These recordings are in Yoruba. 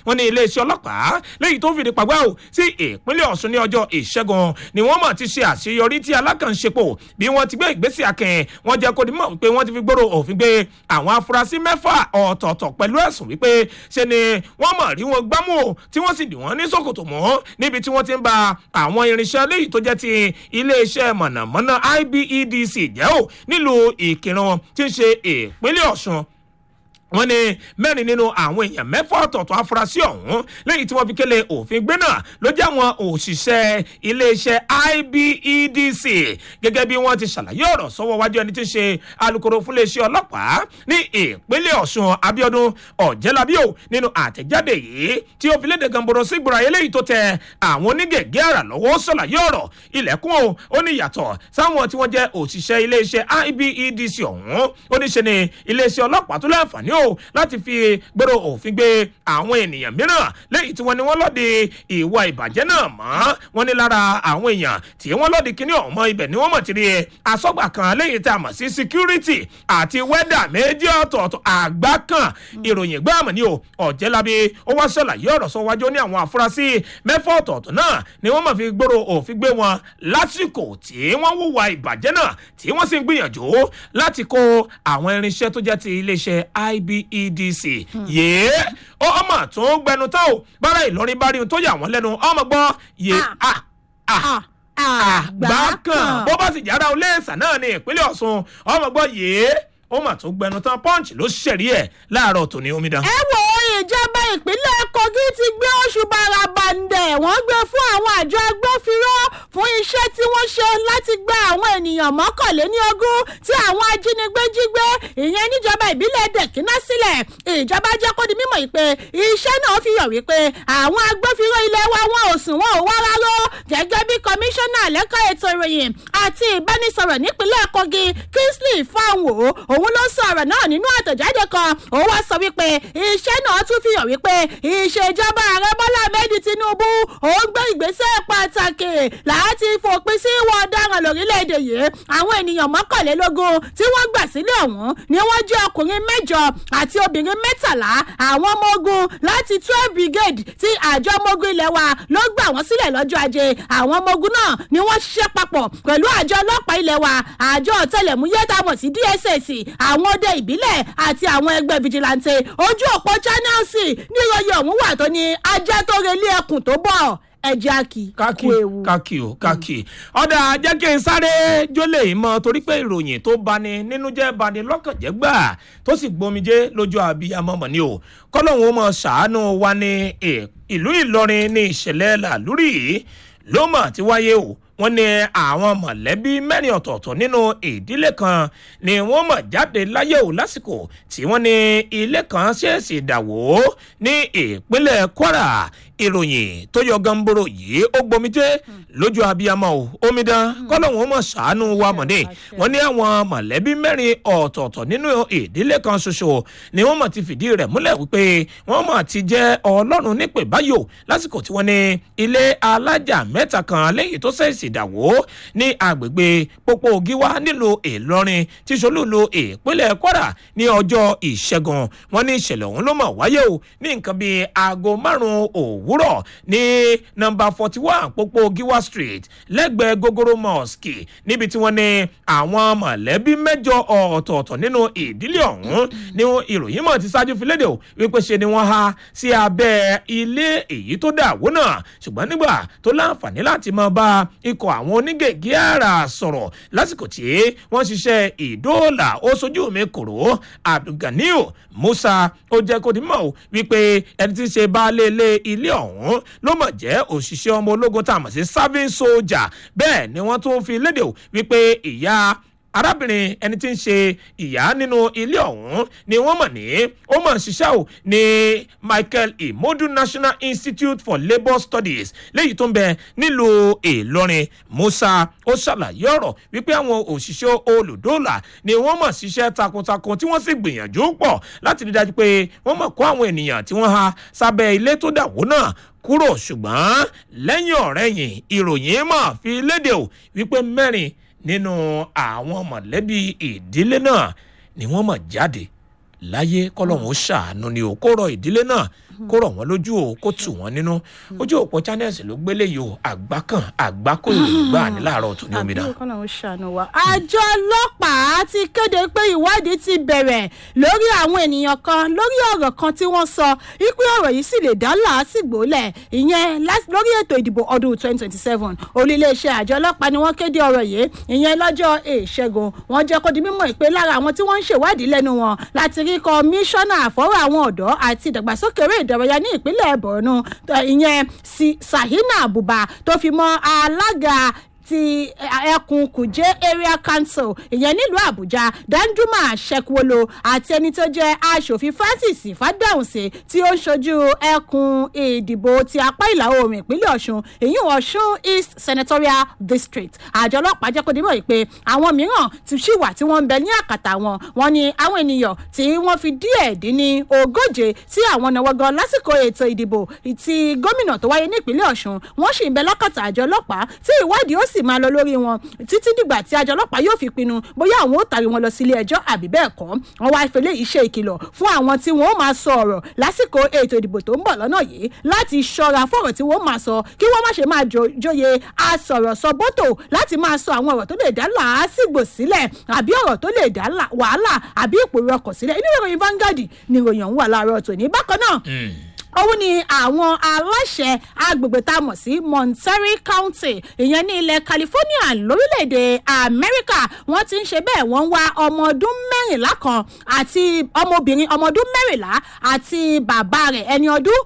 wọ́n ní iléeṣẹ́ ọlọ́pàá léyìí tó fìdí pàgbà ò sí ìpínlẹ̀ ọ̀ṣun ní ọjọ́ ìṣẹ́gun ni wọ́n mọ̀ ti ṣe àṣeyọrí tí alákànṣepọ̀ bí wọ́n ti gbé ìgbésẹ̀ akẹ́yìn wọ́n jẹ́ kó di mọ̀ wípé wọ́n ti fi gbòòrò òfin gbé àwọn afurasí mẹ́fà ọ̀tọ̀ọ̀tọ̀ pẹ̀lú ẹ̀sùn wípé ṣe ni wọ́n mọ̀ rí wọn gbámú o tí wọ́n sì dì wọ́n ní ṣòkòtò mọ́ níbi tí wọ́n ti ń ba àwọn irinṣẹ́ léyìí tó jẹ́ ti iléeṣẹ́ mọ̀nàmọ́ná ibedc jẹ́ ò nílùú ìkìrun tí ń ṣe ìpínlẹ̀ ọ̀ṣun wọ́n ní mẹ́rin nínú àwọn èèyàn mẹ́fà ọ̀tọ̀ọ̀tọ̀ afurasí ọ̀hún lẹ́yìn tí wọ́n fi kélé òfin gbé náà ló jẹ́ àwọn òṣìṣẹ́ iléeṣẹ́ ibedc gẹ́gẹ́ bí wọ́n ti ṣàlàyé ọ̀rọ̀ sọ́wọ́ wájú ẹni tí ń ṣe alūkkóró fún iléeṣẹ́ ọlọ́pàá ní ìpínlẹ̀ ọ̀ṣun abiodun ọ̀jẹ́lábíò nínú àtẹ̀jáde yìí tí ó fi léde gamboro sí gbòòrò eléyìí tó tẹ àwọn onígẹ̀gẹ́ àrà lọ́wọ́ ṣàlàyé ọ̀rọ̀ ilẹ̀kùn o ó ní ìyàtọ̀ sáwọn tí wọ́n jẹ́ òṣìṣẹ́ iléeṣẹ́ ibedc ọ̀hún ó ní ṣe ni iléeṣẹ́ ọlọ́pàá tó láǹfààní o láti fi gbèrò òfin gbé àwọn ènìyàn mìíràn lẹ́yìn tí wọ́n ní wọ́n lọ́ọ́ di ìwà ìbàjẹ́ náà mọ́ wọ́n ní lára àwọn èèyàn tí wọ́n lọ́ọ́ di kíní ọ̀mọ́ ibẹ̀ ni wọ́n mọ̀ ti rí asọ́gbà kan lẹ́yìn tí a mọ̀ sí security àti wẹ́dà méjì ọ̀tọ̀ọ̀tọ̀ àgbá kan ìròyìn gbáàmù ni o ọ̀jẹ̀lábí ó wá ṣàlàyé ọ̀rọ̀ sọ wájú ní àwọn afurasí mẹ́fà ọ̀tọ̀ọ̀tọ̀ náà ni wọ́n mọ̀ fi gbòòrò òfin gbé wọn lásìkò tí wọ́n wúwa ìbàjẹ́ náà tí wọ́n sì ń gbìyànjú láti kó àwọn irinṣẹ́ tó jẹ́ ti iléeṣẹ́ ibedc yéé ó ọmọ tó ń gbẹnu tán o bára ìlọrin bá rí ohun tó yà wọ́n lẹ́nu ọmọ gbọ́ yé a a àgbà kan bó bá sì jára olóòsà náà ní ìpínlẹ̀ ọ̀ṣun ọmọ gbọ́ yéé ó mà tó gbẹnu tán punch ló ṣẹ̀rí ẹ̀ láàárọ̀ tòní omidan. ẹ wo ìjọba ìpínlẹ̀ kogi ti gbé oṣù barabandẹ̀ wọ́n gbé fún àwọn àjọ agbófinró fún iṣẹ́ tí wọ́n ṣe láti gba àwọn ènìyàn mọ́kànléní ogún tí àwọn ajínigbé jí gbé ìyẹn níjọba ìbílẹ̀ dẹ̀kínà sílẹ̀ ìjọba jẹ́ kó di mímọ̀ yìí pé iṣẹ́ náà fi hàn wípé àwọn agbófinró ilé wa wọn ò sùn wọn ò wá rárá gẹ́gẹ́ bí kọmíṣánná lẹ́kọ̀ọ́ ètò ìròyìn àti ìbánisọ̀rọ̀ nípínlẹ̀ kogi kingsley fanwo òun ló sọ ọ̀rọ̀ náà nínú àtẹ̀jáde kan ó wá sọ wípé iṣẹ́ náà tún fi hàn wípé ìṣèjọba ààrẹ bọ́lá ahmed tinubu ó ń gbé ìgbésẹ̀ pàtàkì láti fòpin sí ìwà ọ̀daràn lórílẹ̀‐èdè yìí àwọn ènìyàn mọ́kànlélógún tí wọ́n gbà sílẹ̀ ọ̀hún ni wọ́n jẹ́ ọkùnrin mẹ́jọ àti obìnrin mẹ́tàlá àwọn ọmọ ogun láti twelve brigade tí àjọ ọmọ ogun ilẹ̀ wa ló gbà wọ́n sílẹ̀ lọ́jọ́ ajé àwọn ọmọ ogun náà ni wọ́n ṣiṣẹ́ papọ̀ pẹ̀lú àjọ ọlọ́pàá ilẹ̀ wa àjọ ọ̀tẹlẹ̀múyẹ́ tá a mọ̀ sí dss àwọn ọdẹ ìbílẹ̀ àti àwọn ẹgbẹ́ vigilante ojú òpó channels níròyìn ọ̀hún wà tó ní ajá tó relé ẹkùn tó bọ̀ ẹjẹ àkì káàkì káàkì o káàkì ọ̀dà jẹ́ kí n sáré jólè mọ́ torí pé ìròyìn tó bani nínú jẹ́ bani lọ́kàn jẹ́ gbà tó sì gbomijé lójú àbíyamọ mọ̀ ni o kọ́lọ́hún ó mọ̀ ṣàánú wa ní ìlú ìlọrin ní ìṣẹ̀lẹ̀ làlúrì ló mọ̀ ti wáyé o wọ́n ní àwọn mọ̀lẹ́bí mẹ́rin ọ̀tọ̀ọ̀tọ̀ nínú ìdílé kan ni wọ́n mọ̀ jáde láyé o lásìkò tí wọ́n ní ilé kan ṣèèṣì dàwó ní ìpínlẹ̀ kwara ìròyìn tó yọ gamboro yìí ó gbomijé lójú abiyamọ o omidan kọlọ́hún ó mọ̀ ṣàánú wa mọ̀dé wọ́n ní àwọn mọ̀lẹ́bí mẹ́rin ọ̀tọ̀ọ̀tọ̀ nínú ìdílé kan ṣoṣo ni wọ́n mọ̀ ti fìdí rẹ̀ múlẹ̀ wípé wọ́n mọ̀ ti jẹ́ ọlọ́run nípè báyò lásìkò tí wọ́n ní ilé alájà mẹ́ta kan lẹ́yìn tó ṣèṣì ìdàwó ní agbègbè pópó gíwá nílùú ìlọrin tí solúlu ìpínlẹ̀ kwara ní ọjọ́ ìṣẹ́gun wọn ní ìṣẹ̀lẹ̀ ọ̀hún ló mọ̀ wáyé o ní nǹkan bíi aago márùn-ún òwúrọ̀ ní nọmba forty one pópó gíwá street lẹ́gbẹ̀ẹ́ gogoro mosque níbi tí wọ́n ní àwọn mọ̀lẹ́bí mẹ́jọ ọ̀tọ̀ọ̀tọ̀ nínú ìdílé ọ̀hún ní ìròyìn mọ̀ ti ṣáájú fi léde o wípé ṣe ni wọ́n há sí abẹ́ ilé èyí tó dàwó náà ṣùgbọ́n nígbà tó láǹfààní láti máa bá ikọ̀ àwọn onígègé àrà sọ̀rọ̀ lásìkò tí wọ́n ṣiṣẹ́ ìdóòlà ó sojú mi kòrò abdulganiu musa ó jẹ́ kó di mọ̀ o wípé ẹni tí ń ṣe baálé ilé ilé ọ̀hún ló mọ̀ jẹ́ òṣìṣẹ́ ọmọ ológun tá a mọ̀ sí serving soldier bẹ́ẹ̀ ni wọ́n tún fi léde o wípé ìyá arábìnrin ẹni tí ń ṣe ìyá nínú ilé ọ̀hún ni wọ́n mọ̀ ní ó mọ̀ ṣiṣẹ́ ò ní michael imodu national institute for labour studies léyìí tó ń bẹ nílùú ìlọrin musa ó ṣàlàyé ọ̀rọ̀ wípé àwọn òṣìṣẹ́ olùdóòlà ni wọ́n mọ̀ ṣiṣẹ́ takuntakun tí wọ́n sì gbìyànjú pọ̀ láti rí dájú pé wọ́n mọ̀ kó àwọn ènìyàn tí wọ́n ha sábẹ́ ilé tó dàwó náà kúrò ṣùgbọ́n lẹ́yìn ọ̀rẹ́yìn ìròyìn mọ̀ fi léde ò wípé mẹ́rin nínú àwọn mọ̀lẹ́bí ìdílé náà ni wọ́n mọ̀ jáde láyé kọ́lọ́hún ṣàánú ni ò kó rọ ìdílé náà kó rọ̀ wọ́n lójú o kó tù wọ́n nínú ojú òpó channels ló gbélé yìí o àgbákàn àgbákò ìròyìn gbà ní láàárọ̀ tó ní omidan. àbí kọ́nà ó ṣàánú wa. àjọ ọlọ́pàá ti kéde pé ìwádìí ti bẹ̀rẹ̀ lórí àwọn ènìyàn kan lórí ọ̀rọ̀ kan tí wọ́n sọ wípé ọ̀rọ̀ yìí sì lè dá làásìgbò lẹ̀ ìyẹn lás- lórí ètò ìdìbò ọdún 2027 olùléeṣẹ́ àjọ ọlọ́pàá ni wọ́n kéde ọ̀rọ̀ yìí ìyẹn lọ́jọ́ ìṣẹ́gun wọ́n jẹ́ kó di mímọ̀ pé lára àwọn tí wọ́n ń ṣèwádìí lẹ́nu wọn láti rí kọmíṣánná àfọwọ́ àwọn ọ̀dọ́ àti ìdàgbàsókè eré ìdárayá ní ìpínlẹ̀ borno tó- ìyẹn Si- sahina abuba tó fi mọ́ alága ti ẹkùn kùjẹ area council ìyẹn nílùú àbújá danjuma sekwolo àti ẹni tó jẹ aṣòfin francis fàdáhùnsẹ tí ó ń ṣojú ẹkùn ìdìbò ti apá ìlà oòrùn ìpínlẹ̀ ọ̀ṣun èyí ọ̀ṣun east senatorial district àjọ ọlọ́pàá jẹ́ kó dé mọ̀ pé àwọn mìíràn ti ṣì wà tí wọ́n ń bẹ ní àkàtà wọn wọn ni àwọn ènìyàn tí wọ́n fi díẹ̀ dín ní ogóje tí àwọn náwó gan lásìkò ètò ìdìbò ti gómìnà tó wáyé nípínlẹ̀ ọ̀ṣun wọ́n sì ń bẹ lákàtà àjọ ọlọ́pàá tí ìwádìí ó sì máa lọ lórí wọn títí dìgbà tí àjọ ọlọ́pàá yóò fi pinnu bóyá àwọn ó tàrí wọn lọ sílé ẹjọ́ àbí bẹ́ẹ̀ kọ́ wọn wá ìfẹ́lẹ́ yìí ṣe ìkìlọ̀ fún àwọn tí wọ́n ó máa sọ ọ̀rọ̀ lásìkò ètò ìdìbò tó ń bọ̀ lọ́nà yìí láti ṣọ́ra fọ̀rọ̀ tí wọ́n máa sọ kí wọ́n má ṣe máa jo- jóye asọ̀rọ̀ sọ bọ́tò láti máa sọ àwọn ọ̀rọ̀ tó lè dá làásìgbò sílẹ̀ àbí ọ̀rọ̀ tó lè dá là- wàhálà àbí ìpòrò ọkọ̀ sílẹ̀ inú ìròyìn Vanguard ni ìròyìn ọ̀hún wà láàárọ̀ tòní bákan náà òun ni àwọn aláṣẹ agbègbè tá a mọ̀ sí monterey county ìyẹn ní ilẹ̀ california lórílẹ̀‐èdè amẹ́ríkà wọ́n ti ń ṣe bẹ́ẹ̀ wọ́n ń wá ọmọ ọdún mẹ́rìnlá kan àti ọmọbìnrin ọmọ ọdún mẹ́rìnlá àti bàbá rẹ̀ ẹni ọdún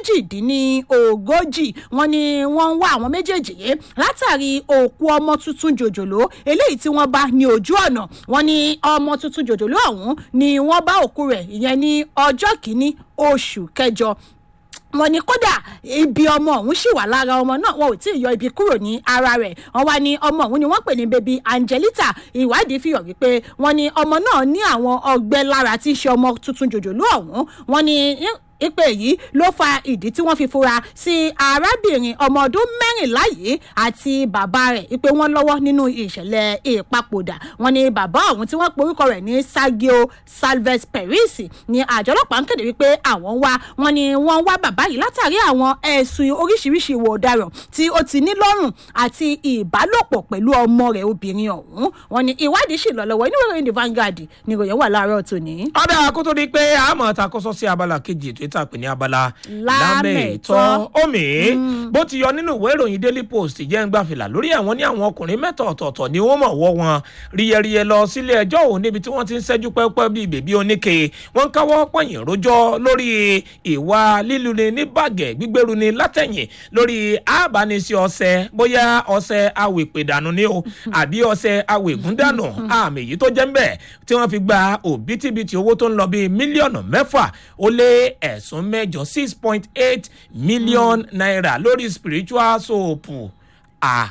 méjìdínlógójì wọ́n ní wọ́n ń wá àwọn méjèèjì yìí látàrí òkú ọmọ tuntun jòjòló eléyìí tí wọ́n bá ní ojú ọ̀nà wọ́n ní ọmọ tuntun jòjòló ọ̀hún ni wọ́n bá òkú rẹ̀ ìyẹn ní ọjọ́ kìíní oṣù kẹjọ wọn ní kódà ibi ọmọ ọ̀hún sì wà lára ọmọ náà wọn ò tí ì yọ ibi kúrò ní ara rẹ̀ wọn wá ní ọmọ ọ̀hún ni wọ́n pè ní baby angelita ìwádìí fi hàn wípé wọ́n ní ọmọ náà ní àwọn ọgbẹ́ lára tí í ṣe ọmọ tuntun jòjòló ọ̀hún wọ́n ní ìpè yìí ló fa ìdí tí wọ́n fi fura sí arábìnrin ọmọ ọdún mẹ́rìnlá yìí àti bàbá rẹ̀ ìpè wọn lọ́wọ́ nínú ìṣẹ̀lẹ̀ ìpapòdà wọn ni bàbá ọ̀hún tí wọ́n porúkọ rẹ̀ ní sagio salves peris ni àjọ ọlọ́pàá ń kéde wípé àwọn ń wá wọn ni wọ́n ń wá bàbá yìí látàrí àwọn ẹ̀sùn oríṣiríṣi ìwà ọ̀daràn tí ó ti ní lọ́rùn àti ìbálòpọ̀ pẹ̀lú ọmọ rẹ̀ obìnrin ọ̀hún wọn ni ìwádìí sì lọ lọ́wọ́ inú ìròyìn the Vanguard ni ìròyìn wà láàárọ̀ tòní. ọ̀dà kó tó di pé àmọ́ ta kọ́sọ́ sí abala kejì ètò ìta pè ní abala Lámẹ̀tọ́. omi bó ti yọ nínú ìwé ìròyìn daily post jẹ́ ń gbàfìlà lórí àwọn ní àwọn ọkùnrin mẹ́ta ọ̀tọ̀ọ̀tọ̀ ni wọ́n mọ̀ wọ́ wọn ríyẹríyẹ lọ sílé ẹjọ́ òun níbi tí wọ́n ti ń ṣẹ́jú pẹ́pẹ́ bíi bèbí oníke wọ́n ń káwọ́ pọ̀yìn rójọ́ lórí ìwà líluni ní bàgẹ́ gbígbéru ni látẹ̀yìn lórí àbánisí ọṣẹ bóyá ọṣẹ awèpèdànù ni o àbí ọṣẹ awègúndànù àmì èyí tó jẹ́ ń bẹ̀ tí wọ́n fi gba òbítíbitì owó tó ń lọ bíi mílíọ̀nù mẹ́fà ó lé ẹ̀sùn mẹ́jọ six point eight million naira lórí spiritual soap à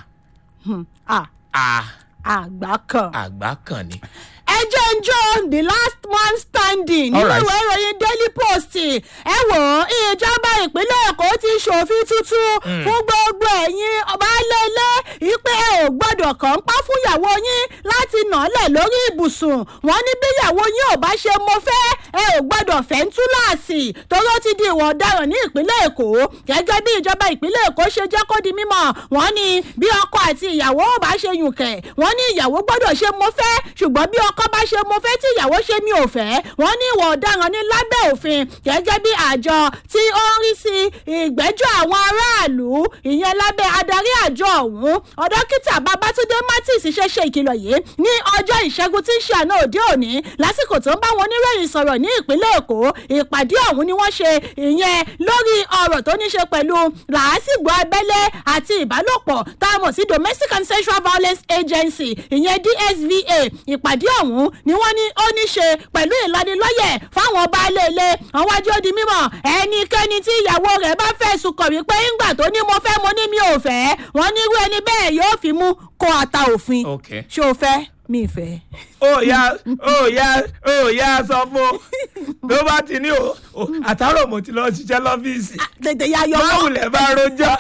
Ah, à àgbà kan. àgbà kan ni. ẹjọ́ ń jó the last man standing nínú Alright. ìwé ìròyìn daily post ẹ wò ó ìjọba ìpínlẹ̀ èkó ti ṣòfin tuntun fún gbogbo ẹ̀yin ọba lélẹ̀ ìpè ẹ ò gbọ́dọ̀ kàn ń pa fún ìyàwó yín láti nà án lẹ̀ lórí ibùsùn wọn ní bí ìyàwó yín ò bá ṣe mo fẹ́ ẹ ò gbọ́dọ̀ fẹ́ ń túláàsì toró ti di ìwà ọ̀daràn ní ìpínlẹ̀ èkó gẹ́gẹ́ bí ìjọba ìpínlẹ̀ èkó ṣe jẹ́ kó di mímọ̀ wọ́n ní bí ọkọ àti ìyàwó ò bá ṣe yùnkẹ̀ wọ́n ní ìyàwó gbọ́dọ̀ ṣe mo fẹ́ ṣùgbọ́n bí ọkọ bá ṣe mo fẹ́ tí ìyàwó ṣe mi ò fẹ́ wọ́n ní ìwà ọ̀daràn ní lábẹ́ òfin gẹ́gẹ́ bí àjọ tí ó ń rí sí ìgbẹ́jọ́ àwọn aráàlú ìyẹn lábẹ́ adarí àjọ ọ̀hún ọ̀dọ́kítà babatunde martins ṣe ṣe ìkìlọ̀ yìí ní ọjọ́ ìṣẹ́gun tí ń ṣe àná òde òní lásìkò tó ń bá wọn oníròyìn sọ̀rọ̀ ní ìpínlẹ̀ èkó ìpàdé ọ̀hún ni wọ́n ṣe ìyẹn lórí ọ̀rọ̀ tó ní ṣe pẹ̀lú làásìgbò abẹ́lé àti ìbálòpọ̀ tá a mọ̀ sí domestic and sexual violence agency ìyẹn dsva ìpàdé ọ̀hún ni wọ́n ní ó ní ṣe pẹ̀lú ìlanilọ́yẹ̀ fáwọn baálé ilé àwọn ajé ó di mímọ̀ ẹnikẹ́ni tí ìyàwó rẹ̀ bá fẹ̀sùn kàn wípé ńgbà tó ní mo fẹ́ mo ní mi ò fẹ́ wọ́n ní irú ẹni bẹ́ẹ̀ yóò fi mú kó ata òfin Okay. ṣé o fẹ́ mi ì fẹ́. ó yá ó yá ó yá sọ fún tó bá ti ní o o, àtàrò mo ti lọ ṣiṣẹ́ lọ́fíìsì tètè ya yọ máa wọ́n wulẹ̀ bá rojọ́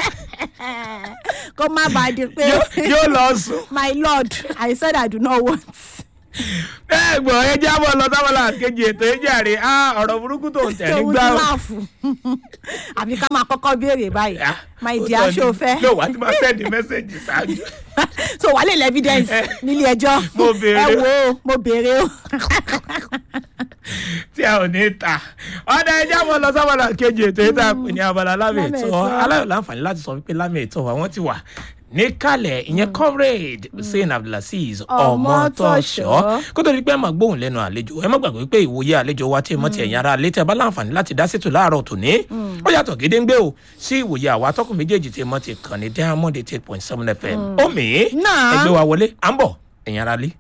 kó má bàa di pé yóò- yóò lọ sùn. my lord i said i do not want bẹ́ẹ̀ gbọ́ ẹ jábọ̀ lọ sábàlá kejì ètò ìjàre á ọ̀rọ̀ burúkú tó ń tẹ̀ tòun nígbà ti láàfù àbí ká máa kọ́kọ́ béèrè báyìí my dear ṣó o fẹ́ ló wà á ti máa sẹ́ẹ̀dì mẹ́sẹ̀gì ṣáájú. so wà á lè lẹ evidence nílé ẹjọ́ Mo béèrè. ẹ wo o, mo béèrè o. tí a ò ní ta ọ̀dà ẹja mọ̀ lọ sábàlá kejì ètò ìta pè ní abala lámì Lámì ètò ètò. aláyọ̀ láǹfààní láti sọ wípé lámì ètò àwọn ti wà níkàlẹ̀ ìyẹn comrade hussein abdulaziz Ọmọtọ́ṣọ́. ọmọtọ́ṣọ́ kó tó di pé ẹ máa gbóhùn lẹ́nu àlejò ẹ má gbàgbé pé ìwòye àlejò wa tí ẹ mọ̀ ti ẹ̀yìn ara létí ẹ bá láǹfààní láti dá sétò láàárọ̀ tòní ó yàtọ̀ gédéńgbé o sí ìwòye àwa atọ́kùn méjèèjì tí ẹ mọ̀ ti kàn ní diamond eight point seven fm omi Náà. ẹgbẹ́ wa wọlé à ń bọ̀ ẹ̀yìn ara lé